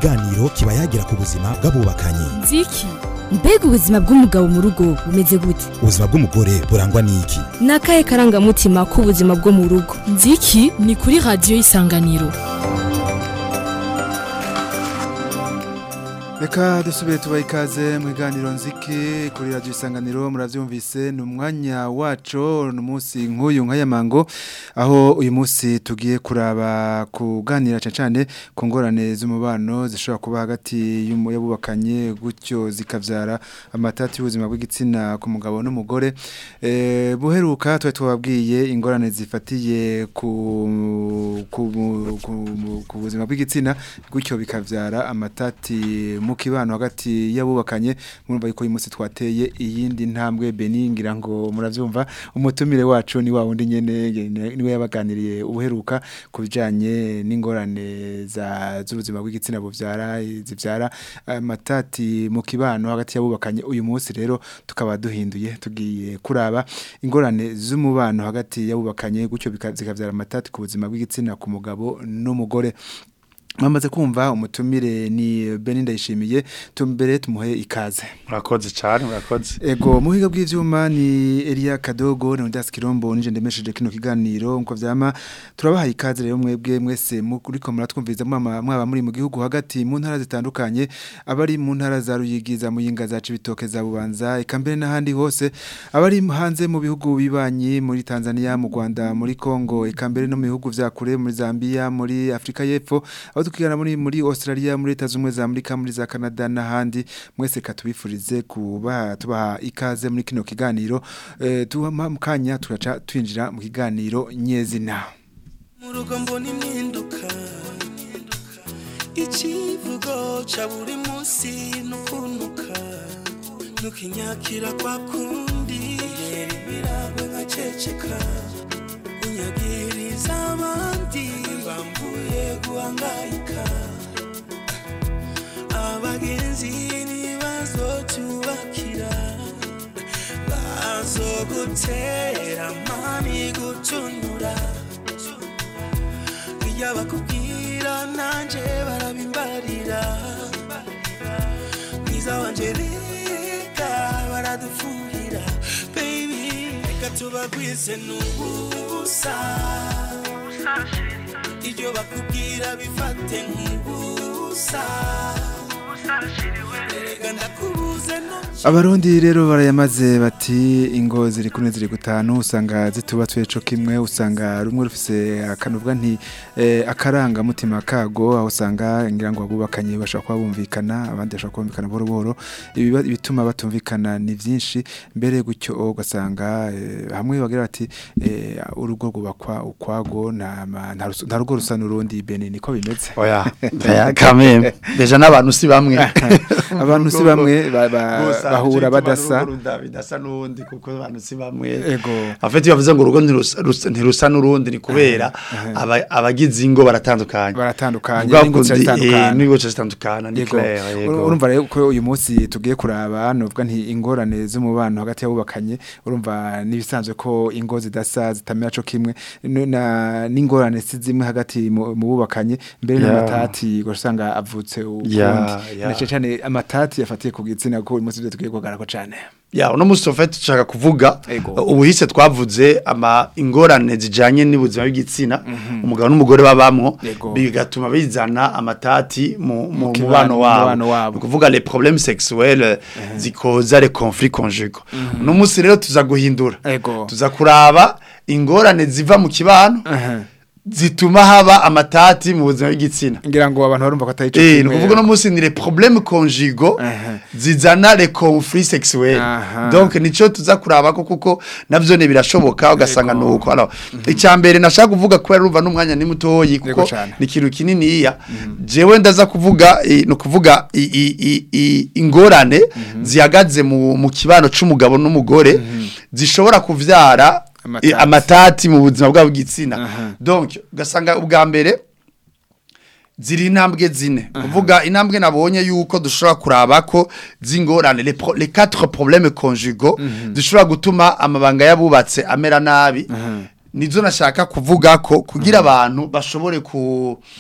ikiganiro kiba yagira ku buzima bw'abubakanye nziki mbega ubuzima bw'umugabo mu rugo bumeze gute ubuzima bw'umugore burangwa n'iki ni akahe karangamutima k'ubuzima bwo mu rugo nziki ni kuri radiyo y'isanganiro Reka dusubire tubaye ikaze mu biganiro nziki kuri radio isanganiro muravyumvise ni umwanya wacu ni umunsi nk'uyu nk'aya mango aho uyu munsi tugiye kuraba kuganira cyane cyane ku ngorane z'umubano zishobora kuba hagati y'abubakanye gutyo zikavyara amatati y'ubuzima bw'igitsina ku mugabo n'umugore eh buheruka twe tubabwiye ingorane zifatiye ku ku, ku, ku buzima bw'igitsina gutyo bikavyara amatati mu kibano hagati y'abubakanye murumva yuko uyu munsi twateye iyindi ntambwe beningira ngo muravyumva umutumire wacu ni wa wundi nyene niwe yabaganiriye ubuheruka ku bijanye n'ingorane za z'ubuzima bw'igitsina buvyara zivyara amatati mu kibano hagati y'abubakanye uyu munsi rero tukaba duhinduye tugiye kuraba ingorane z'umubano hagati y'abubakanye gutyo zikavyara amatati ku buzima bw'igitsina ku mugabo n'umugore Mwamaze kumva umutumire ni Beninda yishimiye tumbere tumuhe ikaze. Murakoze cyane murakoze. Ego muhiga bw'ivyuma ni Elia Kadogo na Ndas Kirombo nije ndemesheje kino kiganiro nko vyama turabaha ikaze rero mwebwe mwese muri ko muratwumviza mwama mwaba muri mu gihugu hagati mu ntara zitandukanye abari mu ntara za Ruyigiza muyinga za Cibitoke za Bubanza ikambere n'ahandi hose abari hanze mu bihugu bibanyi muri Tanzania mu Rwanda muri Kongo ikambere no mu bihugu vya kure muri Zambia muri Afrika y'Epfo aho tukigana muri muri Australia muri Leta zumwe za Amerika muri za Canada n'ahandi mwese katubifurize kuba tubaha ikaze muri kino kiganiro eh tuha mukanya turaca twinjira mu kiganiro nyezina mu rugo mbona impinduka ikivugo ca buri munsi nukunuka nukinyakira kwa kundi yera ibiragwe nkaceceka unyagiriza abandi bambuye guhangayika abagenzi ntibazotubakira bazogutera mani gutunura iyo bakubwira nanje barabimbarira mwiza wanje reka baradufuhira baby reka tubagwize n'ubusa ibyo bakubwira bifate nk'ubusa erega ndakubuze no Abarundi rero barayamaze bati ingo ziri kune ziri gutanu usanga zitubatswe co kimwe usanga rumwe rufise akanuvuga nti eh, akaranga mutima kago aho usanga ngira ngo abubakanye bashaka kuba bumvikana abandi bashaka kumvikana boro boro ibiba- ibituma batumvikana ni vyinshi mbere gutyo ugasanga eh, hamwe bagira bati eh, urugo rwubakwa ukwago nta ma- nta rusa- nta rugo rusa n'urundi bene niko bimeze Oya. Oya kameme. Deja n'abantu si bamwe. abantu si bamwe ba- ba- Gusa, bahura cyo badasa gituma n'urugo ruda- bidasa n'undi kuko abantu si bamwe. ego Afite yavuze ngo urugo ntirusa- rusa- ntirusa n'urundi ni kubera aba- abagize ingo baratandukanye. baratandukanye Bwa n'ingo kundi, eh, ziratandukana. n'ingo zitandukana ni Yego. clair yego. urumva rero ko uyu munsi tugiye kuraba nuvuga nti ingorane z'umubano hagati y'abubakanye urumva nibisanzwe ko ingo zidasa zitamera co kimwe no- na n'ingorane si zimwe hagati mu mu bubakanye mbere Yeah. n'amatati usanga avutse ukundi Yeah, yeah. na cyane amatati yafatiye ku gitsina ko uyu munsi byo tugiye kugarako cyane Ya uno musi ofete tushaka kuvuga Ego. ubuhise twavuze ama ingorane zijanye n'ubuzima bw'igitsina umugabo n'umugore babamwo Ego. bigatuma bizana amatati mu mu kibano- mubano mu wabo mubano wabo. Ni kuvuga les problèmes sexuels zikoza les conflits conjugaux uno musi rero tuza guhindura Ego. tuza kuraba ingorane ziva mu kibano Aha. zituma haba amatati mu buzima bw'igitsina ngira ngo abantu barumva ko atari co Eh, ni kimwe. ukuvuga no musi ni les problèmes conjugaux Aha. zizana les conflits sexuels Aha. donc nico tuza kuraba ko kuko navyo ne birashoboka ugasanga Yego. nuko alors icyambere nashaka kuvuga ko urumva n'umwanya ni mutoyi Yego kuko cane. ni ikintu kinini iya jewe ndaza kuvuga eh, no kuvuga i- i- i- i- ingorane zihagaze mu mu kibano c'umugabo n'umugore zishobora kuvyara Amatati. eh, amatati mu buzima bwabo bw'igitsina Aha. donc ugasanga ubwa mbere ziri intambwe zine kuvuga intambwe nabonye yuko dushobora kuraba ko zingorane les pro- les quatre problèmes conjugaux dushobora gutuma amabanga yabubatse amera nabi nizo nashaka kuvuga ko kugira abantu bashobore ku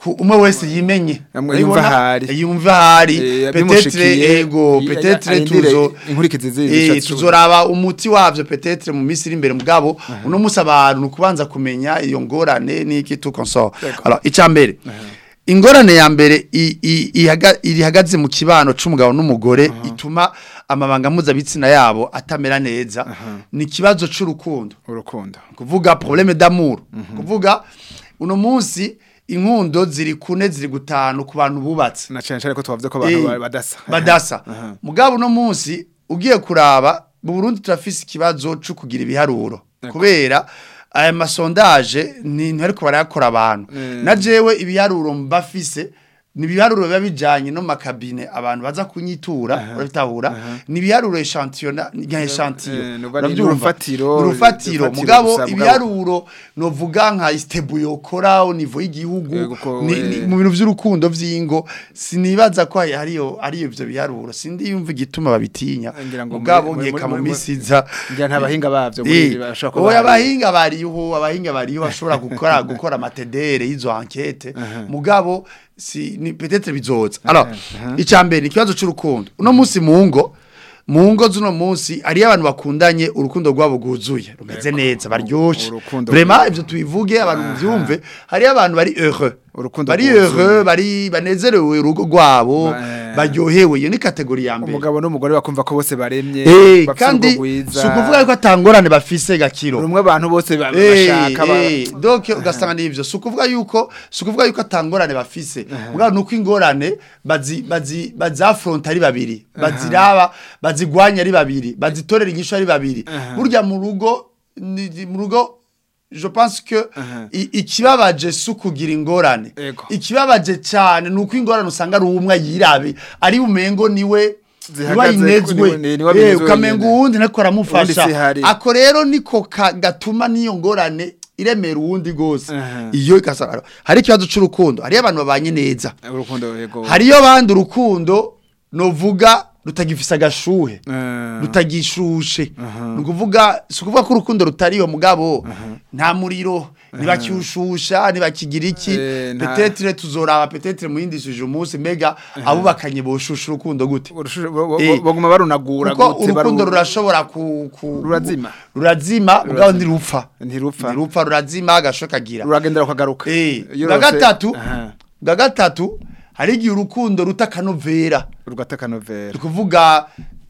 ku umwe wese yimenye Amwe yumva Urabibona? ahari. yumva ahari Eh, petetre bimushikiye, ego i- petetre arindire tuzo inkurikizi z'ibi Eh, bishatse tuzoraba umuti wavyo petetre mu minsi iri imbere mugabo uno musi abantu ni ukubanza kumenya iyo ngorane n'iki tout consort alors icya mbere ingorane ya mbere i- i- ihaga- irihagaze mu kibano c'umugabo n'umugore ituma amabanga mpuzabitsina yabo atamera neza ni ikibazo c'urukundo urukundo kuvuga problème d'amour kuvuga uno munsi inkundo ziri kune ziri gutanu ku bantu bubatse na cyane cyane ko twavuze ko abantu Eh, ba- badasa badasa Aha. mugabo uno munsi ugiye kuraba mu Burundi turafise ikibazo cyo kugira ibiharuro kubera aya masondaje ni ntariko barayakora abantu Mm. na jewe ibiharuro mbafise ni ibiharuro biba bijanye no makabine abantu baza kunyitura urabitahura ni ibiharuro echantillon nka echantillon Eh, nuva ni uravyumva? urufatiro, Ni urufatiro urufatiro mugabo gusa, mugabo- ibiharuro novuga nka istebu yokora au niveau y'igihugu Yego, ko, ni- ni- eh. mu bintu vy'urukundo vy'ingo sinibaza ko hariyo ariyo ivyo biharuro sindi yumva igituma babitinya Ngira ngo mugabo muri- muri- nkeka mu muri- misi iza ngira nta bahinga bavyo muri Eh, ibi bashobora kuba oya bahari. abahinga bariho abahinga bariho bashobora gukora gukora amatedere y'izo enquete mugabo si ni peut-être bizoza alors icambere ni ikibazo c'urukundo uno munsi mu ngo mu ngo z'uno munsi hariyo abantu bakundanye urukundo rwabo rwuzuye rumeze neza baryoshe urukundo vraiment ivyo tubivuge abantu muvyumve hariyo abantu bari heureux Urukundo bari rwuzuye. heureux bari banezerewe urugo rwabo Ba- eh. baryohewe iyo ni kategori ya mbere umugabo n'umugore bakumva ko bose baremye Eh, bafise kandi urugo rwiza si ukuvuga yuko atangorane bafise gakiro rumwe abantu bose ba- Eh, bashaka ba- eh, donc ugasanga n'ivyo si ukuvuga yuko si ukuvuga yuko atangorane bafise mugabo nuko ingorane bazi bazi bazafronta ari babiri baziraba bazigwanya ari babiri bazitorera inyishu ari babiri burya mu rugo ni- ni- mu rugo je pense que i- ikibabaje si ukugira ingorane Ego. ikibabaje cyane ni uko ingorane usanga ari umwe yirabe ari umengo niwe Zihagaze niwe ku- yinezwe niwe- niwe abinezwe Eh, ukamenga wenyene. uwundi ntako aramufasha Uwundi sihari. ako rero niko ka- gatuma n'iyo ngorane iremera uwundi gose Aha. iyo ikasara hari ikibazo c'urukundo hariyo abantu babanye neza urukundo yego hariyo abandi urukundo novuga rutagifise agashuhe Eh, rutagishushe ni ukuvuga si ukuvuga ko urukundo rutariyo mugabo nta muriro ntibakiwushusha ntibakigira iki Eh, nta- petetre tuzoraba petetre mu yindi suje umunsi mbega abubakanye boshusha urukundo gute urushusho- bo- bo- Eh, baguma barunagura kuko gute, urukundo baru- rurashobora ku, ku Rurazima. rurazima mugabo ntirupfa Ntirupfa. ntirupfa rurazima agasho kagira ruragendera ukagaruka eh Iyo bwa rose- gatatu Aha. bwa gatatu hari igihe urukundo ruta akanovera rugata kanovera ni ukuvuga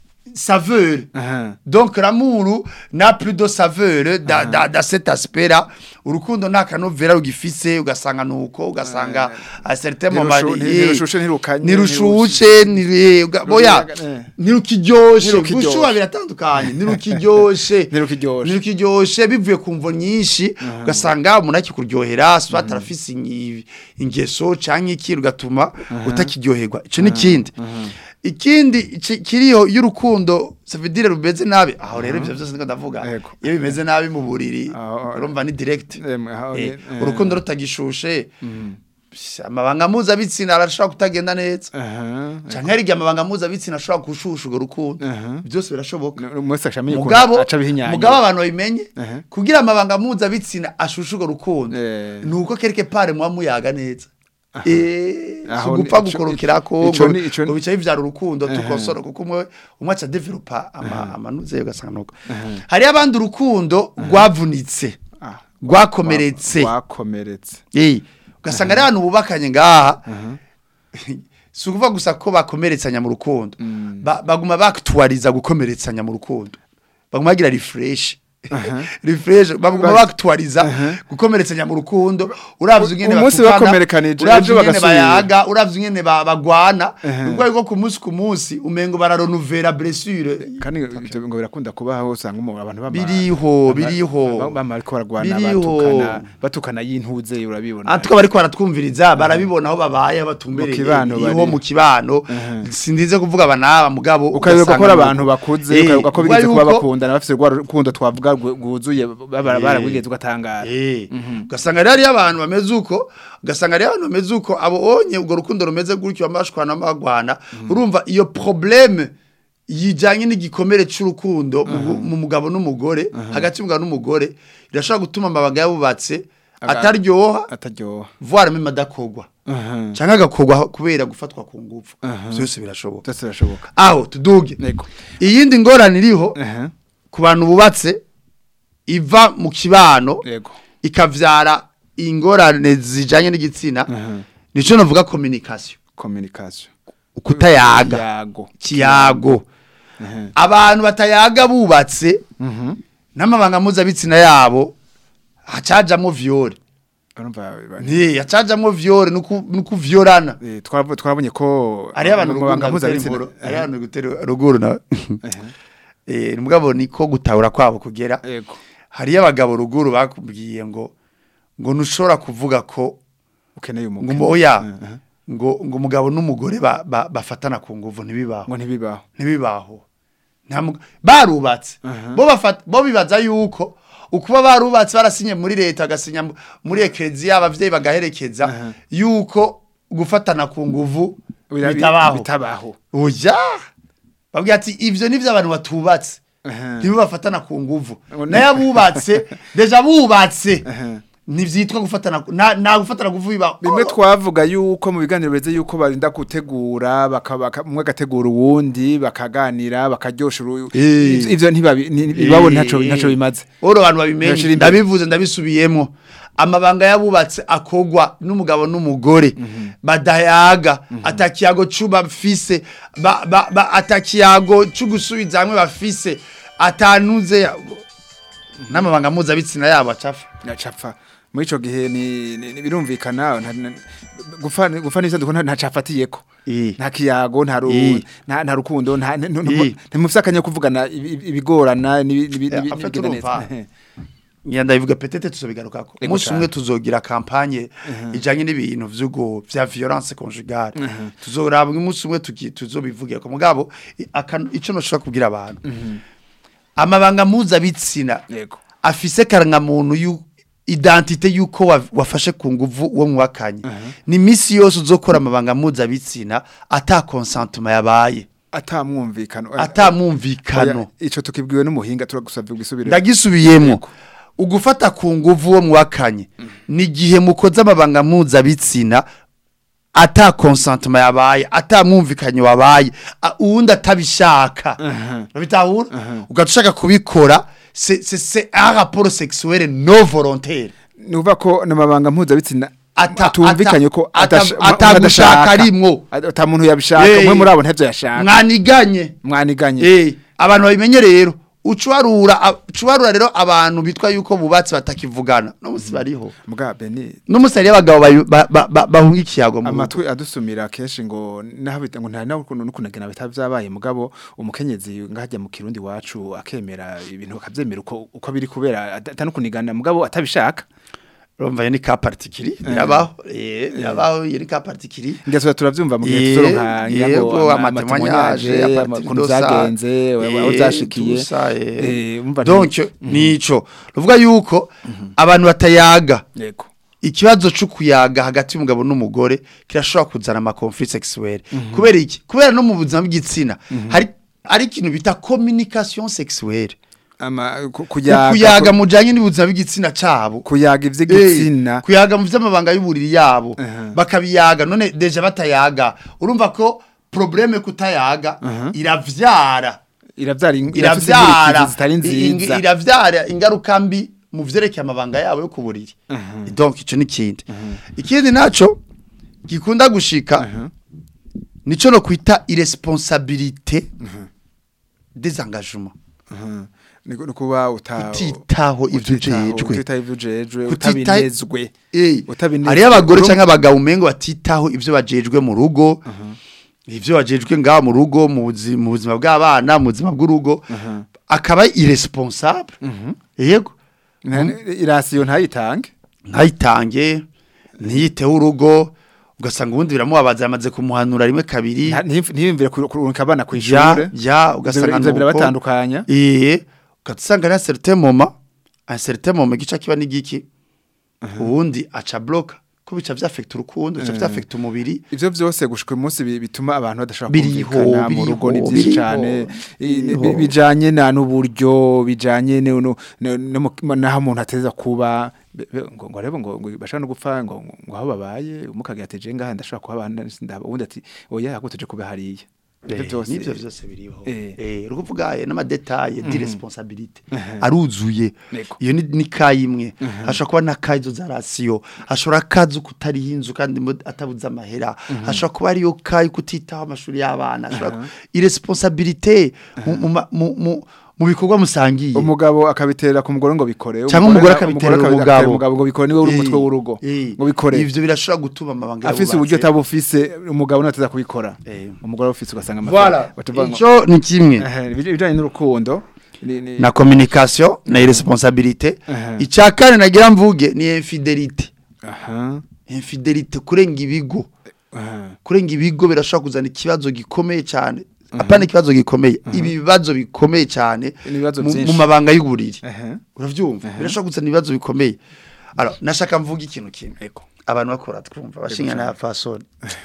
saveur Aha. donc l'amour n'a plus de saveur da, da, da cet aspect là urukundo nta kanovera rugifise ugasanga nuko ugasanga a certain moment Ntirushu- eh, ntirushushe, ntirukanye, ntirushushe ntiru- uga- boya Eh. ntirukiryoshe Ntirukiryoshe. gushuha biratandukanye ntirukiryoshe Ntirukiryoshe. ntirukiryoshe bivuye ku mvo nyinshi ugasanga umuntu akikuryohera swat arafise ingi- ingeso canke iki rugatuma utakiryoherwa ico ni ikindi ikindi ki- kiriho y'urukundo savidire rumeze nabi aho rero ivyo vyose niko ndavuga Yego. iyo bimeze nabi mu buriri Aho- urumva ni direct Em, aho- Eh, eh. urukundo rutagishushe amabanga mpuzabitsina arashobora kutagenda neza Aha. canke hari igihe amabanga mpuzabitsina ashobora gushusha urwo rukundo Aha. byose birashoboka umunsi acamenye mugabo aca bihinyanya mugabo abantu babimenye Aha. kugira amabanga mpuzabitsina ashushe urwo rukundo Eh. ni uko kereke pare muba muyaga neza Eh, Aho si ugupfa ni- ico- gukorokera ko ico ngo ni- ico ni- ngo bica bivyara urukundo Aha. tukosora kuko umwe umwe aca developa ama amanuze ugasanga nuko hari abandi urukundo rwavunitse Ah, rwakomeretse rwakomeretse Eh, ugasanga ari abantu bubakanye ngaha si ukuvuga gusa ko bakomeretsanya mu rukundo Ba- baguma baktuwariza gukomeretsanya mu rukundo baguma bagira refresh refresh baguma Ba- baktuwariza gukomeretsanya mu rukundo uravye ingene Umunsi batukana, bakomerekanije, uravye ejo ingene bagasubira. bayaga uravye ingene ba- bagwana Aha. ubwo ariko ku munsi ku munsi umengo bararonuvera blessure kandi ibyo ngo birakunda kuba aho usanga umuntu abantu bama Biriho, biriho. bama- bama ariko baragwana Biriho. batukana batukana y'intuze urabibona Atuka bariko baratwumviriza barabibona aho babaye batumbereye Mu kibano iho bari. mu kibano Aha. sindize kuvuga abanaba mugabo ukayoberwa ko ugasanga ari nuko. abantu bakuze Eh, ukayoberwa ko kuvuga bigeze kuba yuko- bakundana bafite rwa rukundo twavuga rwu- rwuzuye babara Eh. barabwigeze ugatangara Eh, ugasanga rero hariyo abantu bameze uko ugasanga rero abantu bameze uko abo onye urwo rukundo rumeze gutyo bamashwana bagwana urumva iyo probleme yijanye n'igikomere c'urukundo mu- mu mugabo n'umugore hagati y'umugabo n'umugore irashobora gutuma amabanga yabubatse Aga- ataryoha ataryoha voire même adakogwa Aha. cyangwa agakorwa kubera gufatwa ku ngufu Aha. byose birashoboka byose birashoboka aho tuduge Nego. iyindi ngorane iriho Aha. ku bantu bubatse iva mu kibano yego ikavyara ingorane zijanye n'igitsina Aha. nico navuga communication communication kutayaga yago kiyago Aha. abantu batayaga bubatse Mhm. n'amabanga mpuzabitsina yabo hacajamo viole urumva ba- nti hacajamo viole nuku nuku violana eh, twarabu- twarabonye ko ari abantu mu ruguru mabanga gutera mpuzabitsina- inkuru ari Aha. abantu gutera ruguru na Aha. eh mugabo niko gutahura kwabo kugera yego hariyo abagabo ruguru bakubwiye ngo ngo ntushobora kuvuga ko ukeneye ngo umugabo mbo- oya Aha. ngo ngo umugabo n'umugore ba- ba- bafatana ku nguvu ntibibaho ngo ntibibaho ntibibaho nta mug- barubatse Aha. bo bafata bo bibaza yuko ukuba barubatse barasinye muri leta agasinya mu- muri ekereziya abavyeyi bagaherekeza Aha. yuko gufatana ku nguvu Bira- bitabaho bitabaho oya babwira ati ivyo nivyo abantu batubatse Aha. nibo bafatana ku nguvu Ngo ni- nayo abubatse deja bubatse Aha. ntivyitwa gufatana ku- nta nta gufatana ku nguvu biba bimwe twavuga yuko mu biganiro beze yuko barinda gutegura baka- baka- umwe agategura uwundi bakaganira bakaryosha uru- Eh. ivyo- ivyo ntibabi- ni- iwabo ntaco ntaco bimaze oro abantu babimenye Ntashira imbere. ndabivuze ndabisubiyemo amabanga yabubatse akogwa n'umugabo n'umugore badayaga atakiyago cuba bafise ba, ba, ba, atakiyago c'ugusubiza hamwe bafise atanuze ya- n'amabanga mpuzabitsina yabo acafa nacapfa muri ico gihe ni ni- ni- birumvikana nta- na- gupfa gupfa n'isanduku nta ntacafatiyeko Eh. nta kiyago nta ru- Eh. nta nta rukundo nta nta- nta- Eh. ntimufise akanya ko kuvugana ibi- ibi- ibigorana n'ibi- n'ibi- Eh, n'ibi- en fait, n'ibigenda urumva. neza. ngira ndabivuga petete tuzobigarukako Ego umunsi cane. umwe tuzogira kampanye ijanye n'ibintu vy'ugo vya violence conjugale tuzoraba umunsi umwe tugi- tuzobivugira ko mugabo i- aka- ico noshobora kubwira abantu amabanga mpuzabitsina yego afise karangamuntu yu identite yuko wa- wafashe ku nguvu uwo mwakanye ni misi yose uzokora amabanga mpuzabitsina ata consentement yabaye atamwumvikano ata mwumvikano Oya, ico tukibwiwe n'umuhinga turagusavye gusubira ndagisubiyemo ugufata ku nguvu uwo mwakanye ni igihe mukoze amabanga mpuzabitsina ata consentement yabaye ata mwumvikanye wabaye a- uwundi atabishaka babitahura ugaca ushaka kubikora c'est c'est- c'est un rapport sexuel non volontaire nuva ko namabanga mpuzabitsina Ata- atumvikanye ko ata- adasha- ata- umwe atagushaka adashaka. arimwo. Ata- ata muntu yabishaka Eh. umwe muri abo ntavyo yashaka mwaniganye mwaniganye Eh, abantu babimenye rero ucubarura a- ucubarura rero abantu bitwa yuko bubatsi batakivugana no musi bariho muga beni no musi hariyo abagabo bayu- ba- ba- ba- bahunga ikiyago mu rugo amatwi adusumira kenshi ngo naho bita ngo nta naho n'ukunagena bitavyabaye mugabo umukenyezi ngajya mu kirundi wacu akemera ibintu akavyemera uko uko biri kubera atanukunigana mugabo atabishaka urumva iyo ni ka partikiri birabaho eh birabaho iyo ni ka partikiri ngeso turavyumva mu gihe Eh, tuzoronka yego, nyango amatemwanyaje, amatemwanyaje apartir ukuntu de ça, vyagenze aho eh, zashikiye tout ça, eh. Eh, umva nti- donc nico ruvuga yuko abantu batayaga yego ikibazo cyo kuyaga hagati y'umugabo n'umugore kirashobora kuzana ama conflit sexuel kubera iki kubera no mu buzima bw'igitsina hari ari ikintu bita communication sexuelle ama ku- kuyaga kuyaga mujanye n'ubuzima bw'igitsina cabo kuyaga ivy'igitsina Eh, kuyaga mu vy'amabanga y'uburiri yabo Aha. bakabiyaga none deja batayaga urumva ko probleme kutayaga iravyara iravyara in- irafise iravyara inkurikizi zitari ing- nziza iravyara ingaruka mbi mu vyerekeye amabanga yabo yo ku buriri donc ico ni kindi ikindi naco gikunda gushika nico no kwita irresponsabilité des engagements Mhm. ni ni kuba uta kutitaho ivyo ujejwe utitaho ivyo ujejwe Kutita- utabinezwe Eh, Utabinezwe. hariyo abagore Urumva- canke abagabo umengo batitaho ivyo bajejwe mu rugo ivyo bajejwe ngaho mu rugo mu buzi- mu buzima bw'abana mu buzima bw'urugo akaba irresponsable yego Na- irasiyo ntayitange ntayitange ntiyiteho urugo ugasanga ubundi biramubabaza yamaze kumuhanura rimwe kabiri Nta- ntiyumv- ntiyumvire ku- kurungika abana ya kw'ishure ya ugasanga ivyo nuko birabatandukanya eh ugasanga ari certain moment un certain moment gica kiba n'igiki ubundi aca bloka ko bica vyafekta urukundo bica vyafekta umubiri ivyo vyose gushika uyu munsi bi- bituma abantu badashobora Biriho, kumvikana mu rugo ni biriho, byinshi biriho, cyane I- biriho. bi- bijanye na n'uburyo bijanye no no- no- no mu- naho umuntu ateza kuba be- be- ngo ngo rebo ngo ngo bashaka no gupfa ngo ngo- ngo aho babaye umukagira ati je ngaha ndashobora kuba ndaba ubundi ati oya agutuje kuba hariya ivyo Eh, vyose nivyo vyose biriho Eh. eh rukuvuga ayo n'amadetaye di responsabilité aruzuye Yego. iyo ni ni kayi imwe hashobora kuba na kayi zo za rasiyo hashobora kazi kutariho inzu kandi mo- atabuze amahera hashobora kuba ariyo kayi kutitaho amashuri y'abana hashobora ku- iresponsabilité mu- mu ma- mu mu- mu bikorwa musangiye umugabo akabitera ku mugore ngo bikore cyangwa umugore na- akabitera akabi- umugabo umugabo ngo bikore niwe uri Eh, umutwe w'urugo eh, ngo bikore ivyo birashobora gutuma amabanga afise uburyo atabufise umugabo nateza kubikora Eh. umugore ufise ugasanga voilà batuvuga ngo- ico ni kimwe Eh, ibij- ibijanye n'urukundo ni- ni- na communication na iresponsabilité Aha. icya kane nagira mvuge ni infidelité aha infidelité kurenga ibigo aha kurenga ibigo birashobora kuzana ikibazo gikomeye cyane apana ikibazo gikomeye ibi bibazo bikomeye cyane Ibibazo mu- byinshi. mu mabanga y'uburiri aha uravyumva birashobora kuzana ibibazo bikomeye alors nashaka mvuga ikintu kimwe Ego. abantu bakora twumva bashinga na fasoni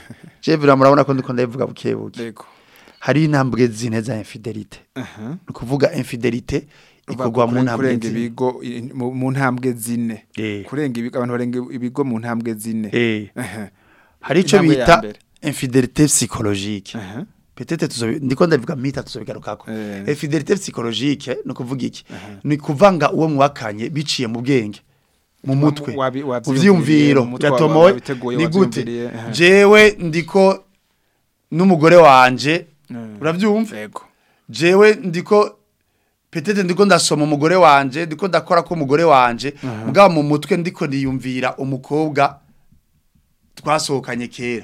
je vira murabona ko ndiko ndabivuga buke buke yego hari intambwe zine za infidelité aha ni ukuvuga infidelité ikorwa mu ntambwe kurenga zine ibigo i- mu mu ntambwe zine Eh. kurenga ibigo abantu barenga ibigo mu ntambwe zine Eh. aha hari icyo Intambwe ya bita mbere. infidelité psychologique aha peut-être tuzobi ndiko ndabivuga mita tuzobigarukako Eh. infidelité psychologique ni ukuvuga iki ni kuvanga uwo mwakanye biciye mu bwenge mu mutwe wabi- mu wavyiyumviriye, vyiyumviro mu mutwe wa- yatomoye wabiteguye, ni gute wavyiyumviriye, aha. jewe ndiko n'umugore wanje Mm. uravyumva yego jewe ndiko petete ndiko ndasoma umugore wanje ndiko ndakora ko umugore wanje mugabo mu mutwe ndiko niyumvira umukobwa twasohokanye kera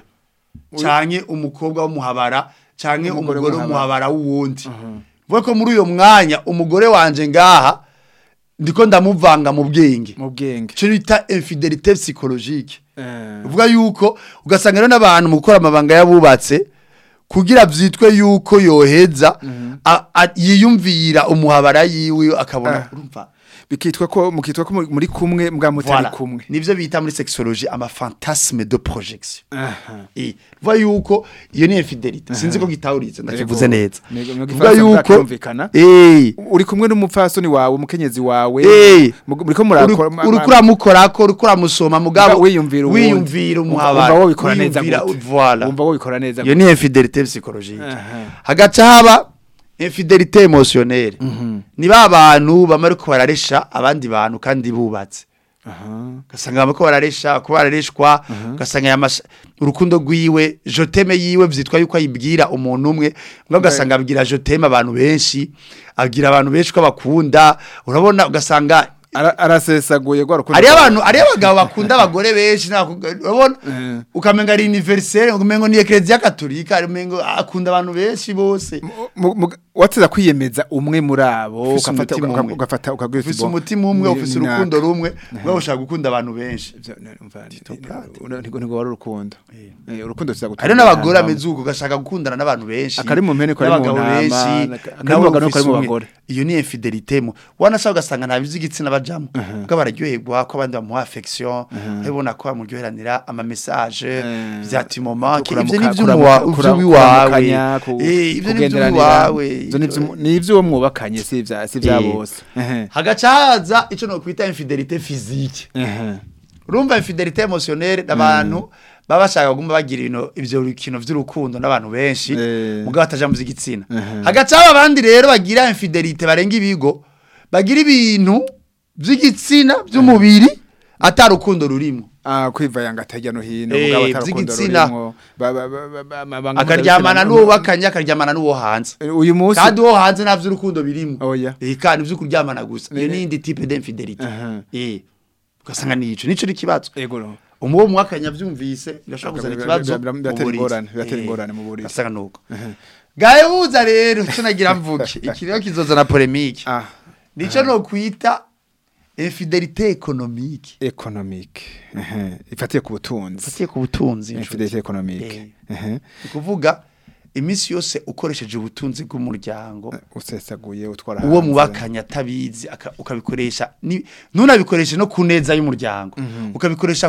canke umukobwa w'umuhabara canke Umugore umugore w'umuhabara. w'umuhabara wuwundi vuga ko muri uyo mwanya umugore wanje ngaha ndiko ndamuvanga mu bwenge mu bwenge ico bita infidelité psychologique Eh. uvuga yuko ugasanga rero n'abantu mu gukora amabanga y'abubatse kugira byitwe yuko yoheza a- a- yiyumvira umuhabara yiwe akabona Ah. urumva bikitwa ko mukitwa ko muri- muri kumwe mbwa mutari Voilà. kumwe nivyo bita muri sexologie ama fantasme de projection aha Eh, vuga yuko iyo ni infidelité sinzi ko gitawuritse ndakivuze Yego. neza Nego- nego vuga igifaransa yuko bwakirumvikana. eh uri kumwe n'umupfasoni wawe umukenyezi wawe Eh. mu- muriko murakora ma- uri ma- kuramukorako uri kuramusoma mugabo wiyumvira uwundi. wiyumvira Wumva- umuhabara wumva wobikora neza wiyumvira- gute. voilà wumva wobikora neza iyo ni infidelité psychologique Aha. hagaca haba infidelité émotionnelle ni ba bantu bama ariko bararesha abandi bantu kandi bubatse aha ugasanga bama ko bararesha ko barareshwa ugasanga yamasha urukundo rwiwe joteme yiwe vyitwa yuko ayibwira umuntu umwe mbwa ugasanga abwira joteme abantu benshi abwira abantu benshi ko bakunda urabona ugasanga Ara- arasesaguye gwa rukundo ari rwawe. abantu ari abagabo bakunda abagore benshi n'abakobwa- urabona Eh. ukamenga ari universelle umengo ni eklezia katolika umengo akunda abantu benshi bose Mu- mu- wateza kwiyemeza umwe muri abo Ufise ugafata umutima uka- umwe. ugafata ukabwira uti, ufise "Bo, umutima umwe ni- ufise ni urukundo naka." rumwe mwe ushaka gukunda abantu benshi Ivyo, ne- umva, ni- Topate. ni- ntigo ntigo wari urukundo Eh, urukundo tuza gutuma hariho n'abagore abantu ameze uko ugashaka gukundana n'abantu benshi Akari mu mpene kari mu n'abagabo ntama, benshi akari nawe mu bagabo ufise kari mu umwe. bagore. iyo ni infidelité mu wanashaka ugasanga nta by'igitsina bajamo ubwo bararyoherwa ko abandi bamuha affection ubona ko bamuryoheranira ama message Eh, vya timoma ivyo kuramuka- ni kuramuka- ivy'umuwa- kura- ivy'uwiwawe kuramukanya, ku- Eh, ivyo ni kugenderanira. ivy'uwiwawe Ivyo ni ivy'umu- ni ivy'uwo mwubakanye si ivya si ivya Eh. bose Ehe. hagaca haza ico nokwita infidelité physique Ehe. urumva infidelité émotionnelle n'abantu baba bashaka kuguma bagira ibintu ivyo bikino vy'urukundo n'abantu benshi Eh. mugabo bataja mu vy'igitsina Mhm. hagaca haba abandi rero bagira infidelité barenga ibigo bagira ibintu vy'igitsina vy'umubiri ata rukundo rurimo Ah, kwivayanga atajya no hino Eh, mugabo atarukundo vy'igitsina. rurimwo. Ba- ba- ba- ba- ba- amabanga akaryamana mpuzabitsina- n'uwo bakanye akaryamana n'uwo hanze Eh, uyu munsi kandi uwo hanze nta vy'urukundo birimo Oya. eh kandi vyo kuryamana gusa iyo Ne- ni indi type d'infidelité Aha. eh ugasanga nico nico ni kibazo Ego no. umuwo mwakanya vyumvise birashobora kuzana Bira- ikibazo bira- bira- mu biratera buriri. ingorane, biratera Eh, ingorane mu buriri. asanga nuko gahe buza rero ico nagira mvuge iki rero kizozana polemique Ah, nico no kwita infidelité économique economic. Ehe. Ifatiye ku butunzi. fatiye ku butunzi Infidelity economic. Eh. Ehe. ni kuvuga iminsi yose ukoresheje ubutunzi bw'umuryango Usesaguye utwara uwo hanze. mubakanya atabizi aka- ukabikoresha ni- ntunabikoreshe no ku neza y'umuryango ukabikoresha ku-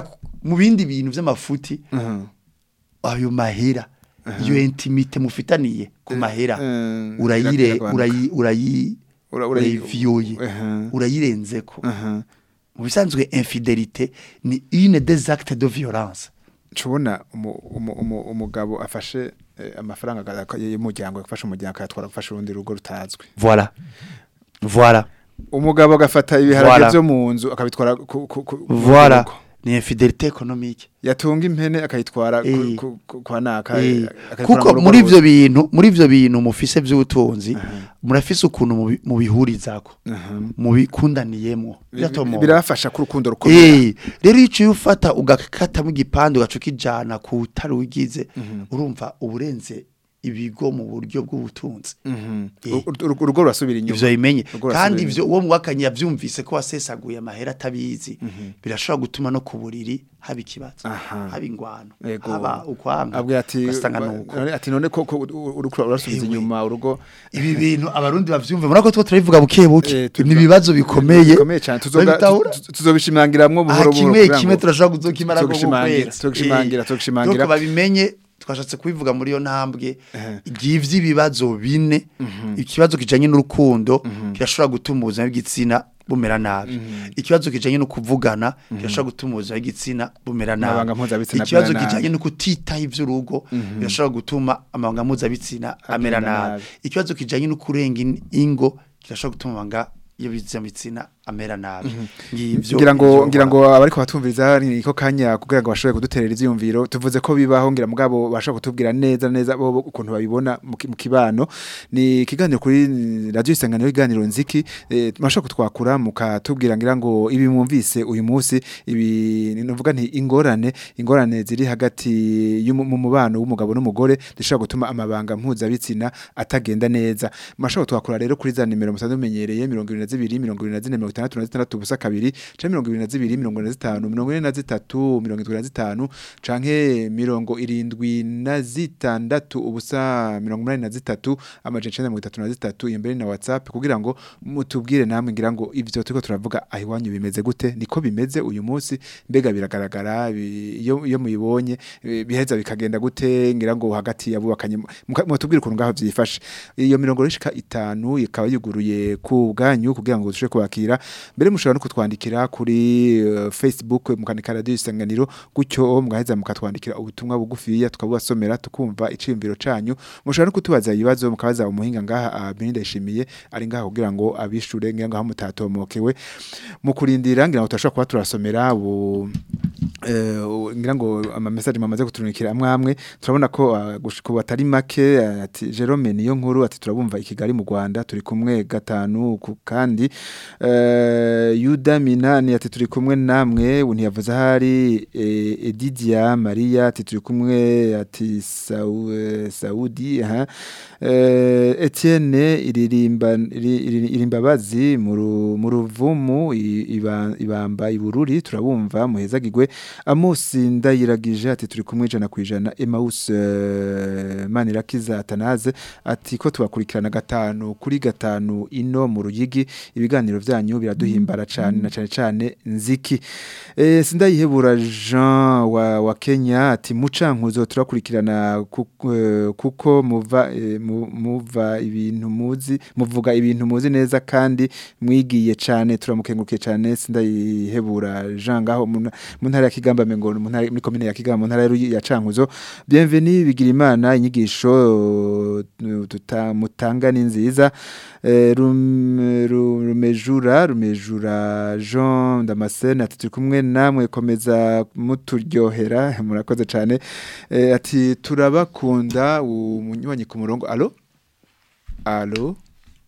mu bindi bintu vy'amafuti Mhm. ayo mahera iyo intimite mufitaniye ku mahera eh, urayire iragabanuka. urayi urayi Ura- urayi- urayiviyoye Mhm. urayirenzeko Mhm. mu bisanzwe infidelité ni une des actes de violence Chubona umu- umu- umu- umugabo afashe eh, amafaranga aga- y'umuryango afashe umuryango akayatwara gufasha urundi rugo rutazwi voilà voilà umugabo agafata ibiharage Voilà. byo mu nzu akabitwara ku- ku- ku- mu voilà rugo. ni infidelité économique yatunga impene akayitwara ku- Eh. ku- ku- kwa naka Eh, akayitwara kuko mu rugo muri rwose. ivyo bintu muri ivyo bintu mufise vy'ubutunzi murafise ukuntu mubi- mubihurizako Mhm. mubikundaniyemwo biratomoka birafasha ku rukundo rukomeye Eh, rero iyo uciye ufata ugakatamo igipande ugaca ukijana ku utari ugize urumva uburenze ibigo mu buryo bw'ubutunzi Mhm. Eh. Ur- ur- urugo rurasubira inyuma ivyo bimenye Urugo kandi rurasubira ivyo uwo mwakanye yavyumvise ko wasesaguye amahera atabizi birashobora gutuma no ku buriri haba ikibazo Aha. haba ingwano Yego. haba ukwanga abwira ati ugasanga nuko none- ati none ko ko urukura urasubiza Ewe. inyuma urugo ibi bintu abarundi bavyumva murako two turabivuga buke buke Eh, tuvuga- ni ibibazo bikomeye bikomeye cyane tuzoga babitahura? tu- tu- tuzobishimangiramwo aha buhoro buhoro kimwe kugira kimwe ngo- turashobora kuzokimara ko tuzogishimangira, gukwera tuzogishimangira, tuzogishimangira. donc babimenye twashatse kubivuga muri iyo ntambwe igihe ibibazo bine ikibazo kijanye n'urukundo kirashobora gutuma ubuzima bw'igitsina bumera nabi ikibazo kijanye no kuvugana kirashobora gutuma ubuzima bw'igitsina bumera Amabanga nabi mpuzabitsina ikibazo amera nabi. kijanye no kutitaho ivy'urugo birashobora gutuma amabanga mpuzabitsina amera Agenda nabi nabi. ikibazo kijanye no kurenga in- ingo kirashobora gutuma amabanga y'ibitsina amera nabi ngivyo ngira ngo ivyo ngira nkora. ngo abariko batumviriza niko kanya kugira ngo bashobore kuduterera ivyiyumviro tuvuze ko bibaho ngira mugabo bashobora kutubwira neza neza bo bo ukuntu babibona mu ki- mu kibano ni ikiganiro kuri radio isanganiro iganiro nziki eh, mashobora kutwakura mukatubwira ngira ngo ibi mwumvise uyu munsi ibi novuga nti ingorane ingorane ziri hagati y'umu- mu mubano w'umugabo n'umugore zishobora gutuma amabanga mpuzabitsina atagenda neza mashobora twakura rero kuri za nimero musanzwe mumenyereye 22 24 66 ubusa kabiri canke 22 25 43 75 canke mirongo irindwi na zitandatu ubusa mirongo umunani na zitatu amajana icenda mirongo itatu na zitatu iyo mbere na whatsapp kugira ngo mutubwire namwe ngira ngo ivyo turiko turavuga aho iwanyu bimeze gute niko bimeze uyu munsi mbega biragaragara bi- iyo iyo muyibonye eh, biheza bikagenda gute ngira ngo hagati yabubakanye muka- mutubwire ukuntu ngaho vyifashe iyo mirongo rishika itanu ikaba yuguruye ku bwanyu kugira ngo dushobore kubakira mbere mushobora no kutwandikira kuri eh, Facebook mukandika radio isanganiro gutyo mugaheza mukatwandikira ubutumwa bugufiya tukabubasomera tukumva iciyumviro canyu mushobora no kutubaza ibibazo mukabaza umuhinga ngaha ah, Beninda yishimiye ari ngaha kugira ngo abishure ngira ngo aho mutatomokewe mu kurindira ngira ngo turashobora kuba turasomera bu eh, u- ngira ngo ama message mamaze kuturunikira amwe amwe turabona ko ah, gushika ubu atari make ah, ati Jerome niyo nkuru ati turabumva i Kigali mu Rwanda turi kumwe gatanu ku kandi eh, Yuda Minani ati turi kumwe namwe ubu ntiyavuze ahari eh, Edidia Maria ati turi kumwe ati Sau, eh, Saudi aha eh, Etienne iririmba iri- iri- irimbabazi mu ru- mu ruvumu i- iba- ibamba ibururi turabumva muhezagirwe Amusi ndayiragije ati turi kumwe ijana ku ijana Emmaus eh, Manirakiza Atanaze ati ko tubakurikirana gatanu kuri gatanu ino mu ruyigi ibiganiro vyanyu biraduhimbara cyane na cyane cyane nziki eh sindayihebura Jean wa, wa Kenya ati mucankuzo turakurikirana kuko, eh, kuko muva eh, mu- muva ibintu muzi muvuga ibintu muzi neza kandi mwigiye cyane turamukengurukiye cyane sindayihebura Jean ngaho mu mu ntara ya Kigamba mengo mu ntara muri commune ya Kigamba mu ntara ya Ruyi- ya Cankuzo bienvenue bigira imana inyigisho eh, tuta mutanga ni nziza Eh, Rum- Ru- rumejura rumejura Jean Damascene ati turi kumwe namwe komeza muturyohera murakoze cyane Eh, ati turabakunda umunywanyi ku murongo allo allo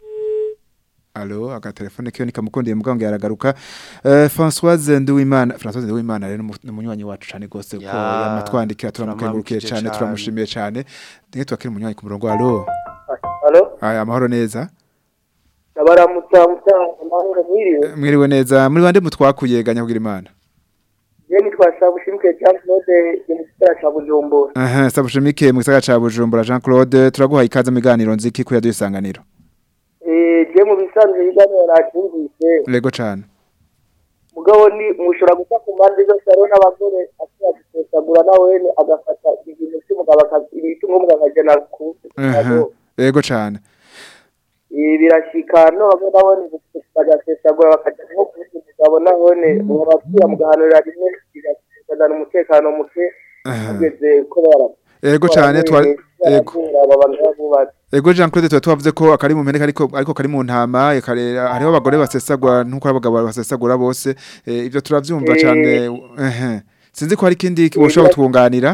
Allo agatelefone kiyo nikamukundiye mugango yaragaruka eh Françoise Nduwimana Françoise Nduwimana rero ni umunywanyi wacu cyane gose ko Ya, yamatwandikira turamukengurukiye turamwamukije cyane cane. turamushimiye cyane ndenge twakira umunywanyi ku murongo allo Halo, aya amahoro neza ndabaramutsa mutanga amahoro mwiriwe. mwiriwe neza muri bande mutwakuye ganya kugira imana Je nitwa Sabushimike Jean Claude mu gisagara ca Bujumbura. aha sabushimike mu gisagara ca Bujumbura Jean Claude turaguha ikaze mu biganiro nziki kuya dusanganiro Eh je mu bisanzwe ibiganiro nacyumvise lego cyane mugabo ni mushobora guca ku mpande zose hariho n'abagore ashobora gusesagura na wene agafata ibintu by'umugabo aka- ibitunga umugabo akajana ku Aha. Ego cane. ibi birashika no bamwe nabone bagasesagura bakajya nko kuvuga umugabo nabone mubabwira mugahanurira rimwe bigatezana umutekano muke Aha. ageze ko bara Ego cane twa ego. abantu babubatse Ego Jean Claude tuba tubavuze ko akari mu mpene ariko ariko kari mu ntama ekare hariho abagore basesagura nkuko abagabo basesagura bose eh, ivyo turavyumva Eh. cane ehe sinzi ko hari ikindi ushobora kutwunganira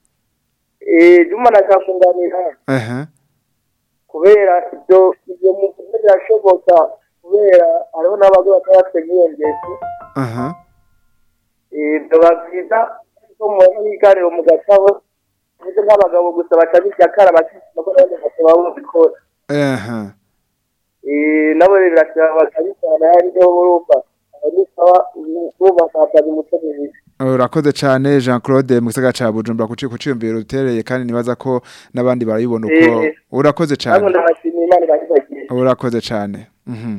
eh juma nakafunganira ehe kubera ibyo ibyo mu birashoboka kubera hariho n'abagore bataba nk'iyo ngeso aha ibyo babyiza ko mubona biganiro mu gatabo ndetse nk'abagabo gusa batabirya kara bakisima ko nabo bakaba babikora aha Eh, nabo rero birasaba bakabisana yariho urumva aho ni sawa urumva nkataza umuco mwiza urakoze cane Jean Claude mu gisagara ca Bujumbura kuci kuciyumvira utereye kandi nibaza ko n'abandi barabibona uko Eh. urakoze nabo cane ndabashimiye imana ibahibagiye urakoze cane mhm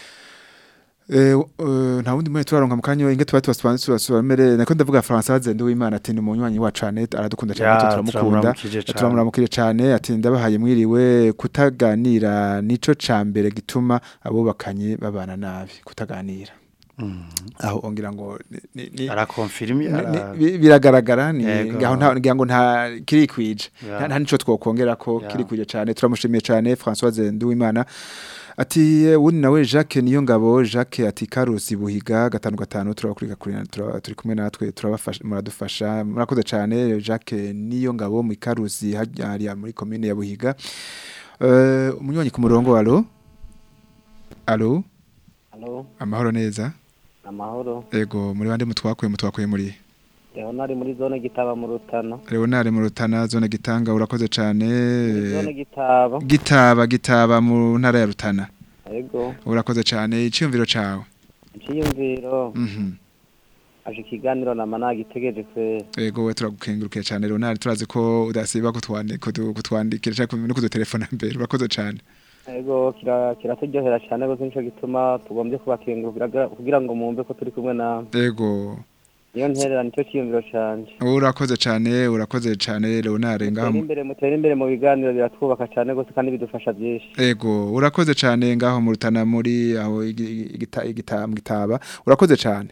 Eh, uh, nta wundi mwe turaronka mu kanyo inge tuba tubaspansi basubamere nako ndavuga Françoise Nduwimana ati ni umunywanyi wacu cane aradukunda cyane Ya, natwe turamukunda turamuramukije cane. turamuramukije cane ati ndabahaye mwiriwe kutaganira nico ca mbere gituma abubakanye babana nabi kutaganira aho ongira ngo ni- ni- ni- arakonfirmi ni- ara- ni- bi- biragaragara ni Yego. ngaho nta ngira ngo nta kirikwije Ya. nta nta nico twokongera ko Ya. kirikwije cyane turamushimiye cyane Françoise Nduwimana ati eh, wundi nawe Jacques niyo ngabo Jacques ati Karusi buhiga gatanu gatanu turabakurika kuri tura- turi kumwe natwe turabafasha muradufasha murakoze cyane Jacques niyo ngabo mu Karusi hariya muri commune ya buhiga eh umunywanyi ku murongo alo alo Halo, amahoro neza amahoro. ego muri bande mutwakuye mutwakuye muri Leonari muri zone Gitaba mu Rutana. Leonard mu Rutana zone gitanga urakoze cyane Zone Gitaba. gitaba gitaba mu ntara ya Rutana Ego, urakoze cyane icyumviro cawe iciyumviro mhm aje ikiganiro nama nagitegereje kwe. ego we turagukengurukiye cyane Leonard turazi ko udasiba kutwandika kutwandikira cyangwa no kudutelefona mbere urakoze cyane Ego kira kiraturyohera cyane gose nico gituma tugombye kubakengurukira kugira ngo mumve ko turi kumwe na ego niyo nterera nico ciyumviro canje. urakoze cyane urakoze cyane Leonard ngaho Mutere imbere mutere imbere mu biganiro biratwubaka cyane gose kandi bidufasha byinshi. ego urakoze cyane ngaho mu Rutana muri aho igi- igita- igita- mu gitaba urakoze cyane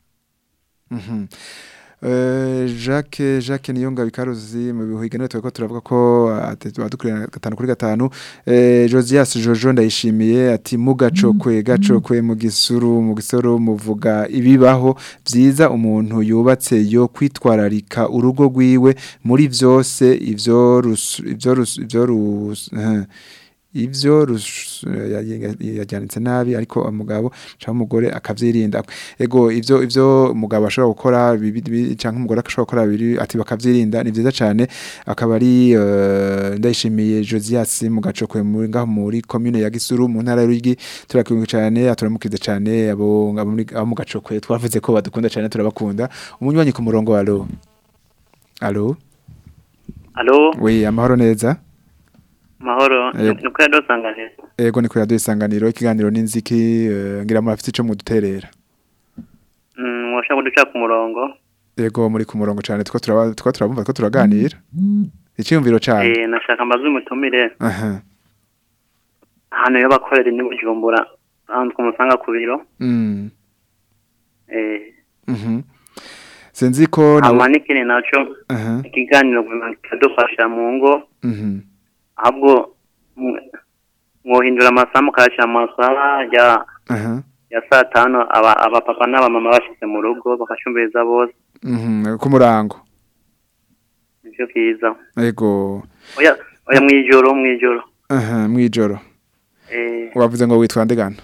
Mhm. Eh, Jacques Jacques Niyonga bikaruzi mu bihuigano tweko turavuga ko adukurira gatanu kuri gatanu eh Josias Jojo ndayishimiye ati mugacokwe gacokwe mu gisuru mu gisoro muvuga ibibaho byiza umuntu yubatse yo kwitwararika urugo rwiwe muri vyose ivyo rus- ivyo rus- ivyo rus- eh, ivyo rus- ya- yajyanitse nabi ariko umugabo cyangwa umugore akavyirinda ego ivyo ivyo umugabo ashobora gukora bibi- bibi- canke umugore ashobora gukora biri ati bakavyirinda ni vyiza cane akaba ari eh, ndayishimiye Josias mu gacokwe muri ngaho muri commune ya Gisuru mu ntara y'Urigi turakunze cane aturamukize cane abo abo muri- abo mu gacokwe twavuze ko badukunda cane turabakunda umunywanyi ku murongo alo alo Alo, we amahoro neza mahoro, Yego. nuko yadosanganira. ego ni kuri radio isanganiro ikiganiro n'inziki eh, ngira murafite ico muduterera Mm, washaka kuduca ku murongo. ego muri ku murongo cane two turaba two turabumva ko turaganira icyumviro cane Eh, nashaka mbaze umutumire aha hano yo bakorera ni Bujumbura. Ahantu kumusanga ku biro. mm Eh, mhm sinzi ko nawe amanikini naco aha ikiganiro kidufasha mu ngo mhm ahubwo mw- mwohindura amasaha mukayashyira amasaha ya aha ya saa tanu aba abapapa n'abamama bashyize mu rugo bakacumviriza bose mhm ku murango nivyo byiza ego oya oya mwijoro mwijoro aha mwijoro eh wavuze ngo witwa ndegano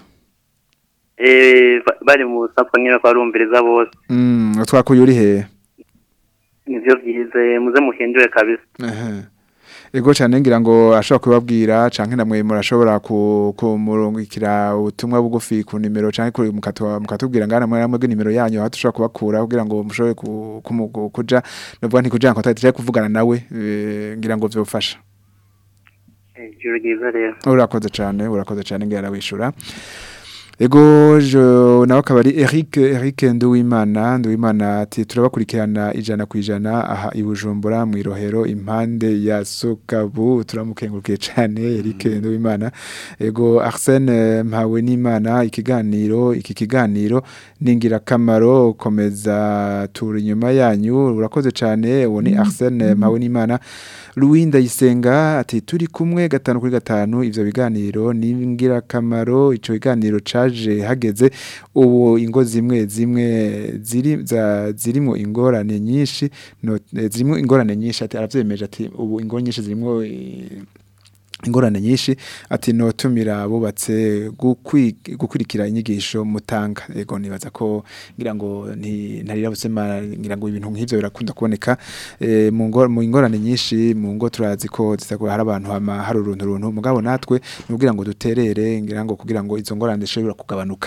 eh ba- bari mu sapfa nyine ko barumviriza bose mm twakuye uri he nivyo byiza eh, muze muhindure kabisa aha ego cyane ngira ngo ashobora kubabwira canke namwe murashobora ku kumurungikira ubutumwa bugufi ku nimero canke kuri mukatwa mukatubwira ngana mwe namwe nimero yanyu aho tushobora kubakura kugira ngo mushobore ku- kumu- ku- kuja novuga nti kuja contact cyangwa kuvugana nawe eh, ngira ngo vyofasha Eh, ijoro ryiza rero urakoze cyane urakoze cyane ngira wishura Ego jo nawe akaba ari Eric Eric Nduwimana Nduwimana ati turabakurikirana ijana ku ijana aha i Bujumbura mu irohero impande ya Sokabu turamukengurukiye cyane Eric Nduwimana ego Arsene Mpawe n'Imana ikiganiro iki kiganiro ningira kamaro komeza turi inyuma yanyu urakoze cyane uwo ni Arsene Mpawe n'Imana Louis Ndayisenga ati turi kumwe gatanu kuri gatanu ivyo biganiro ningira kamaro ico kiganiro caje hageze ubu ingo zimwe zimwe ziri za zirimo ingorane nyinshi no eh, zirimo ingorane nyinshi ati aravyemeje ati ubu ingo nyinshi zirimo eh, ingorane nyinshi ati notumira abubatse gukwi- gukurikira inyigisho mutanga ego nibaza ko ngira ngo nti ntarira busema ngira ngo ibintu nk'ivyo birakunda kuboneka eh, mu ngo- mu ingorane nyinshi mu ngo turazi ko zitagwa hari abantu hama hari uruntu runtu mugabo natwe nugira ngo duterere ngira ngo kugira ngo izo ngorane zishobora kugabanuka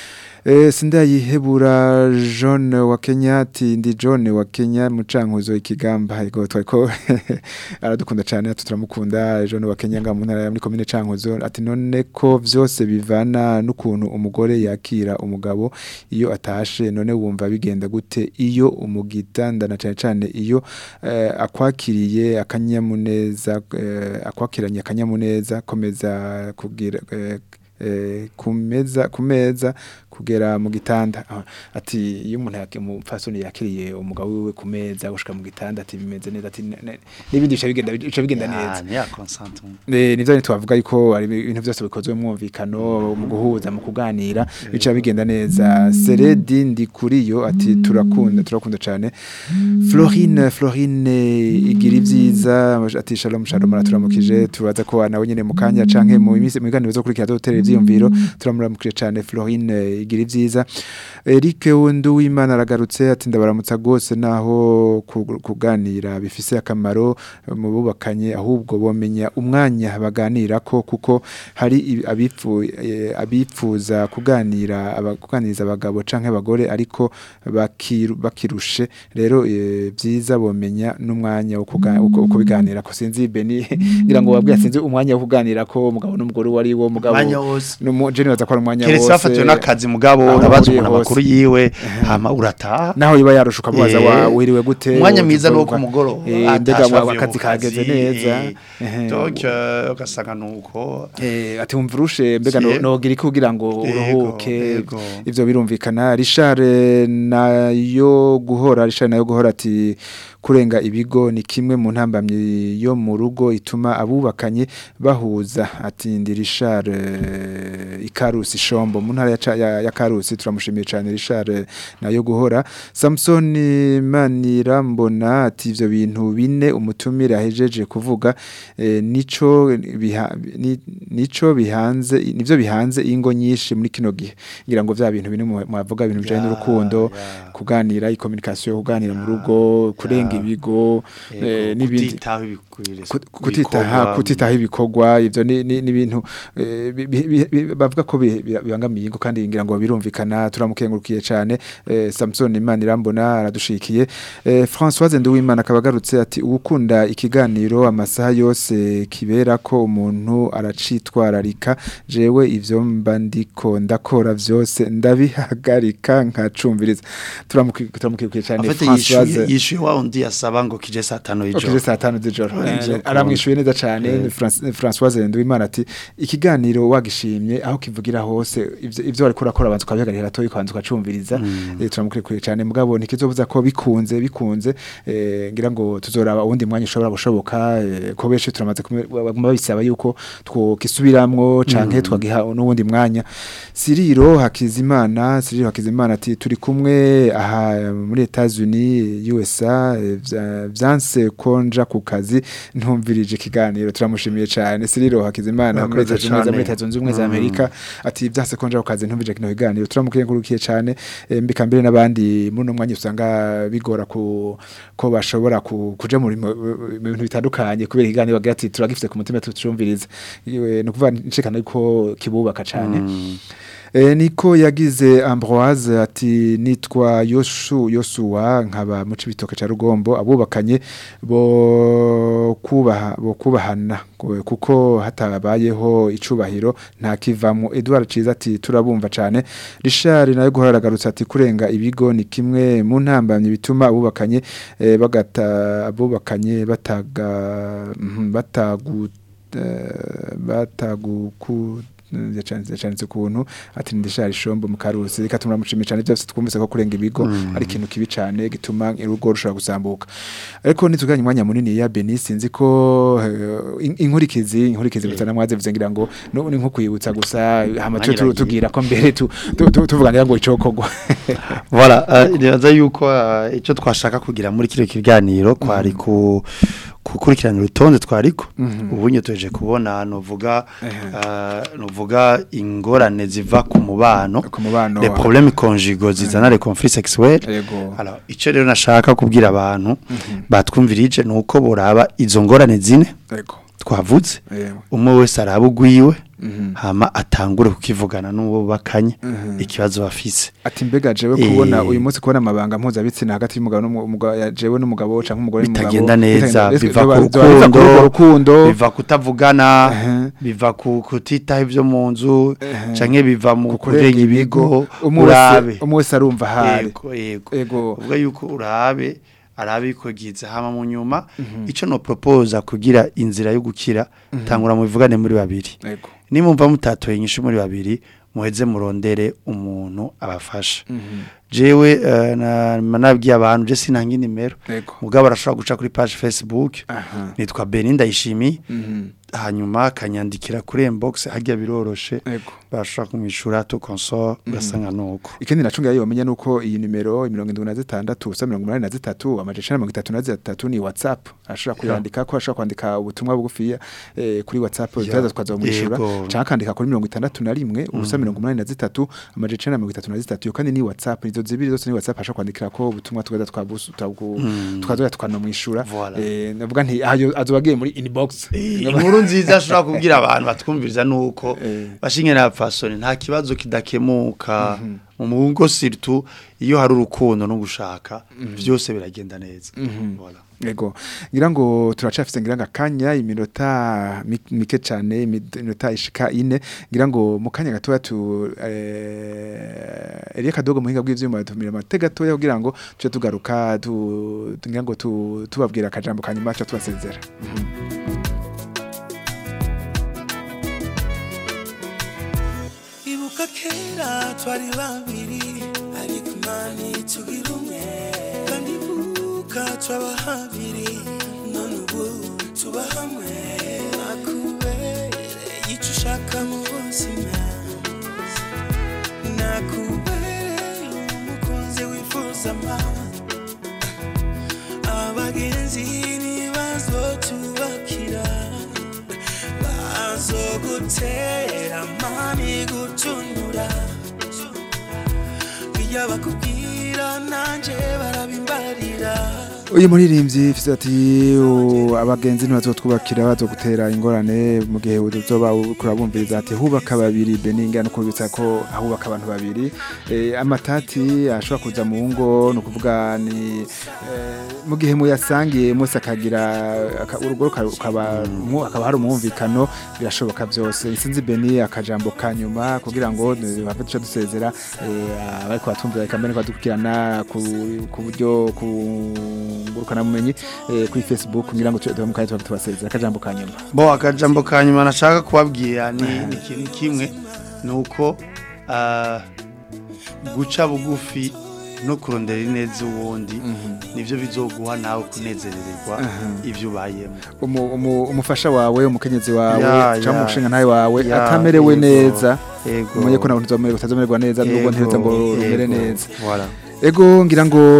Eh, sindayihebura John wa Kenya ati ndi John wa Kenya mucankuzo ikigamba ego twariko aradukunda cyane ati turamukunda John wa Kenya nga mu ntara ya muri commune cankuzo ati none ko vyose bivana n'ukuntu umugore yakira umugabo iyo atashe none wumva bigenda gute iyo umugitanda na cyane cyane iyo eh, akwakiriye akanyamuneza eh, akwakiranye akanyamuneza komeza kugira eh, eh, kumeza kumeza kugera mu gitanda Ah, ati iyo umuntu yake umupfasoni yakiriye umugabo wiwe ku meza gushika mu gitanda ati bimeze neza ati ne- ne- n'ibindi bica bigenda bica bigenda neza ni ya consentement Eh, nivyo twavuga yuko ari ibintu byose bikozwe mu mwumvikano mu guhuza mu kuganira bica bigenda neza Seredi ndi kuri yo ati turakunda turakunda cyane Florine Florine igira ivyiza ati shalom shalom araturamukije tubaza ko nawe nyene mu kanya canke mu minsi mu biganiro zo kurikira dotera ivyiyumviro turamuramukije cyane Florine igira ivyiza Eric Wundu w'Imana aragarutse ati ndabaramutsa gose naho ku- kuganira bifise akamaro eh, mu bubakanye ahubwo bomenya umwanya baganira ko kuko hari ibi- abifu eh, abipfuza kuganira aba- kuganiriza abagabo canke abagore ariko bakiru- bakirushe rero eh, byiza bomenya n'umwanya wo kuga- wo wo kubiganira ko sinzi beni ngira ngo wabwiye sinzi umwanya wo kuganira ko umugabo n'umugore wari wo mugabo Umwanya wose. n'umujeni baza ko ari umwanya keretse wose bafatiwe n'akazi mugabo aho urabaza uri umuntu hose. amakuru yiwe hama urataha naho yiba yarusha ukamubaza Eh, wa wiriwe gute umwanya mwiza ni uwo uvuga, ku mugoroba eh, mbega atashe wa- avuye mu akazi kageze kazi, neza eh, ehe. donc euh, ugasanga nuko Eh, ati wumva urushe mbega no- Yego. nogira iki kugira ngo Yego, uruhuke yego. ivyo birumvikana Richard eh, nayo guhora Richard nayo guhora ati kurenga ibigo ni kimwe mu ntambamyi yo mu rugo ituma abubakanye bahuza ati ndi Richard eh, Ikarusi Shombo mu ntara ya, Ca- ya, ya Karusi turamushimiye cyane Richard eh, nayo guhora Samson Manirambona ati ivyo bintu bine umutumire ahejeje kuvuga eh, nico biha, ni, nico bihanze nivyo bihanze ingo nyinshi muri kino gihe ngira ngo vya bintu bine mu- mwavuga ibintu bijanye Ya, n'urukundo ya. kuganira i-communication kuganira mu rugo kurenga ibigo eh, Yego, n'ibindi kutitaho ibikwiriye Kut- kutitaha kutitaho ibikorwa ivyo ni ni- ni ibintu eh, bi- bi- bi- bi- bavuga ko bi- bi- bibangamiye ingo kandi ngira ngo birumvikana turamukengurukiye cyane eh, Samson Imana irambona aradushikiye eh, Françoise Nduwimana akaba agarutse ati ukunda ikiganiro amasaha yose kibera ko umuntu aracitwararika jewe ivyo mba ndiko ndakora vyose ndabihagarika nkacumviriza turamuki- turamukengurukiye cyane afite yishuye yishuye wa undi yasaba ngo kije saa tano Okije y'ijoro saa tanu z'ijoro Ivyo Eh, ukunda. aramwishuye neza cyane Eh. ni Fran- Françoise Nduwimana ati ikiganiro wagishimye aho kivugira hose ivyo ivyo ariko urakora abanza ukabihagarira toyi kwanza ukacumviriza eh, turamukurikiye cyane mugabo ntikizovuza ko bikunze bikunze eh, ngira ngo tuzoraba uwundi mwanya ushobora gushoboka eh, ko benshi turamaze kume- baguma babisaba yuko twokisubiramwo canke twagiha n'uwundi mwanya Siriro Hakizimana Siriro Hakizimana ati turi kumwe aha muri Etats-Unis USA eh, vya- vyanse konja ku kazi ntumvirije ikiganiro turamushimiye cyane Siriro Hakizimana muri Murakoze Etats-Unis muri cane. Leta Zunze Ubumwe za Amerika ati vyanse konja ku kazi ntumvirije kino kiganiro turamukengurukiye cyane eh, mbika mbere n'abandi muri no mwanya usanga bigora ku ko bashobora ku- kuja mu rimo- mu bintu bitandukanye kubera ikiganiro bagira ati turagifite ku mutima tucumviriza Iwe, ni ukuvuga nshikana yuko kibubaka cyane E, niko yagize Ambroise ati nitwa Yoshu Yosuwa nkaba mu cibitoke ca Rugombo abubakanye bo kubaha bo kubahana ku- kuko hatabayeho icubahiro nta kivamo Edouard Ciza ati turabumva cane Richard nayo guharagarutse ati kurenga ibigo ni kimwe mu ntambamye bituma abubakanye eh, bagata abubakanye bataga mhm, batagu eh, bataguku yacanditse yacanditse kuntu ati ndishari shombo mu karusi reka tumushimira cyane byose twumvise ko kurenga ibigo ari ikintu kibi cyane gituma urugo rushobora gusambuka ariko nituganye umwanya munini ya Beni sinzi ko eh, in- inkurikizi inkurikizi bitana mwaze bize ngira ngo no ni nko kwibutsa gusa hama tu- tu- tugira ko mbere tu- tu- tu- tuvuganira ngo icokogwa Voilà, uh, nibaza yuko uh, icyo twashaka kugira muri kino kiganiro kwari ku gukurikirana urutonde twariko ubu nyoteje kubona novuga uh, novuga ingorane ziva ku mubano ku mubano les wa- problèmes conjugaux zizana les conflits sexuels Yego. alors icyo rero nashaka kubwira abantu batwumvirije nuko boraba izo ngorane zine Yego. twavuze Yego. umwe wese araba ugwiwe Mhm. hama atangure kukivugana n'uwo bakanye Mhm. ikibazo bafise Ati mbega jewe Eh. kubona uyu munsi kubona amabanga mpuzabitsina hagati y'umugabo n'umugabo ya jewe n'umugabo canke umugore n'umugabo bitagenda neza bitagenda- biva biva- ku biva- biva kuri urwo rukundo rukundo biva kutavugana Ehe. biva ku kutitaho ibyo mu nzu Ehe. canke biva mu kurenga kurenga ibigo umwe urabe wese umwe wese arumva hari yego yego Ego. uvuga yuko urabe arabe ikogize hama mu nyuma ico no propose kugira inzira yo gukira tangura mu bivugane muri babiri Ego. nimumva mutatoye inyishu muri babiri muheze murondere umuntu abafasha jewe eh, na nabwiye abantu je sinanga nimero Ego. mugabo arashobora guca kuri page Facebook Aha. nitwa Beninda Ishimi Mhm. hanyuma akanyandikira kuri inbox hajya biroroshe Ego. barashobora kumwishura tu consort ugasanga nuko Ikindi nacunga yo menya nuko iyi nimero 76 ubusa 83 amajana 33 ni WhatsApp ashobora kuyandika ko ashobora kwandika ubutumwa bugufiya eh, kuri WhatsApp bitaza twazomwishura Yego. cyangwa akandika kuri 61 ubusa 83 amajana 33 yo kandi ni WhatsApp izo zibiri zose ni WhatsApp ashobora kwandikira ko ubutumwa tugaza twabusu twazoya twanomwishura Voilà. eh navuga nti ayo azobagiye muri inbox inkuru nziza ashobora kubwira abantu batwumviriza nuko Eh. bashinge na fasoni nta kibazo kidakemuka mu mugo surtout iyo hari urukundo no gushaka byose biragenda neza voilà Ego ngira ngo turacafise ngira ngo akanya iminota mi- mike cyane iminota ishika ine ngira ngo mu kanya gatoya tu eh Elia Kadogo muhinga bw'ivyuma tumira amate gatoya kugira ngo tuje tugaruka tu tu- ngira ngo tu tubabwira akajambo kanyuma cyo tubasezera ibuka kera twari babiri ariko imana itugira umwe kandi ibuka twaba habiri none ubu tuba hamwe nakubereye icyo ushaka mu buzima nakubereye umukunzi wifuza amahoro abagenzi ntibazotubakira bazogutera mami gutunura iyo bakubwira nanje barabimbarira uyu muririmbyi fise ati "U- abagenzi ntibazotwubakira bazogutera ingorane mu gihe uzoba kurabumviriza ati hubaka babiri beninga no kubitsa ko ahubaka abantu babiri eh, amatati ashobora kuza mu ngo no kuvuga ni eh, mu gihe muyasangiye mose akagira aka- urugo ruka- rukaba mu- akaba hari umwumvikano birashoboka byose sinzi beni akajambo ka nyuma kugira ngo bave duce dusezera eh, abariko batumvira kamere badukurikirana ku ku buryo ku ngurukana mumenyi eh, kuri Facebook ngira ngo tuwe mu kanya tubasezera akajambo ka nyuma bo akajambo ka nyuma nashaka kubabwira ni ni ikintu kimwe ni uko ah, guca bugufi no kurondera ineza uwundi nibyo bizoguha nawe kunezerererwa ibyo ubayemo Umu- umu- umufasha wawe umukenyezi wawe Ya, cyangwa ya. umushinga nawe wawe Ya, atamerewe yego, neza yego. umenye ko nawe utazomererwa utazomererwa neza nubwo ntiheza ngo rumere yego, neza voilà. Ego ngira ngo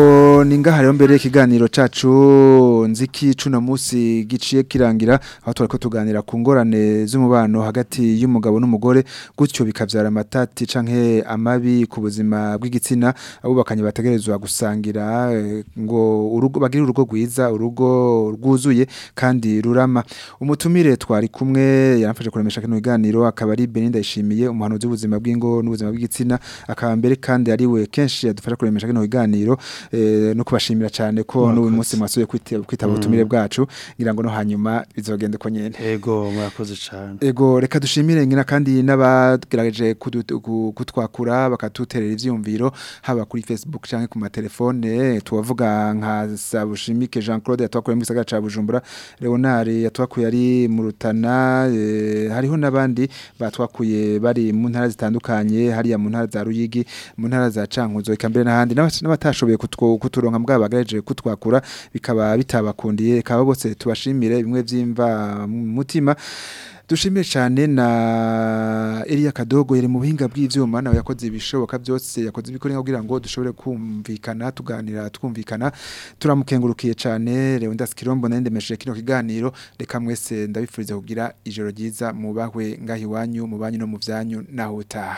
Ego ni ngaha rero mbere ikiganiro cacu nziki cuno musi giciye kirangira aho twariko tuganira ku ngorane z'umubano hagati y'umugabo n'umugore gutyo bikavyara amatati canke amabi ku buzima bw'igitsina abubakanye bategerezwa gusangira eh, ngo urugo bagire urugo rwiza urugo rwuzuye kandi rurama umutumire twari kumwe yaramfashe kuremesha kino kiganiro akaba ari Beninda ishimiye umuhanuzi w'ubuzima bw'ingo n'ubuzima bw'igitsina akaba mbere kandi ari we kenshi yadufasha kuremesha kino kiganiro eh, no kubashimira cyane ko n'uyu munsi mwasuye kwitaba kwitaba ubutumire bwacu ngira ngo no hanyuma bizogende ko nyene ego murakoze cyane Ego reka dushimire ngina kandi n'abagerageje kudu- ku- kutwakura bakatuterera ivyumviro haba kuri Facebook canke ku matelefone tuwavuga nka Sabushimike Jean Claude yatwakuye mu gisagara ca Bujumbura Leonard yatwakuye ari mu Rutana eh, hariho nabandi batwakuye bari mu ntara zitandukanye hariya mu ntara za Ruyigi mu ntara za Cankuzo ikambere n'ahandi n'abas- n'abatashoboye kutwo- kuturonka mbwa bagerageje kutwakura bikaba bitabakundiye kaba bose tubashimire bimwe vyimva mu mutima dushimire cyane na Elia Kadogo yari mu buhinga bw'ivyuma nawe yakoze ibishoboka byose yakoze ibikore kugira ngo dushobore kumvikana tuganira twumvikana turamukengurukiye cyane Leondas Kirombo nende meshe kino kiganiro reka mwese ndabifuriza kugira ijoro ryiza mubahwe ngahi wanyu mubanyu no mu vyanyu naho utaha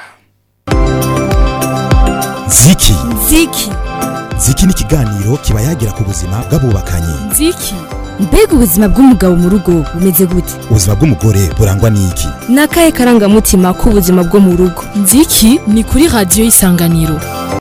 ziki Ziki. ziki ni ikiganiro kiba yagira ku buzima bw'abubakanye Ziki. Mbega ubuzima bw'umugabo mu rugo bumeze gute? ubuzima bw'umugore burangwa n'iki Nakaye karangamutima k'ubuzima bwo mu rugo. Ziki ni kuri radio isanganiro.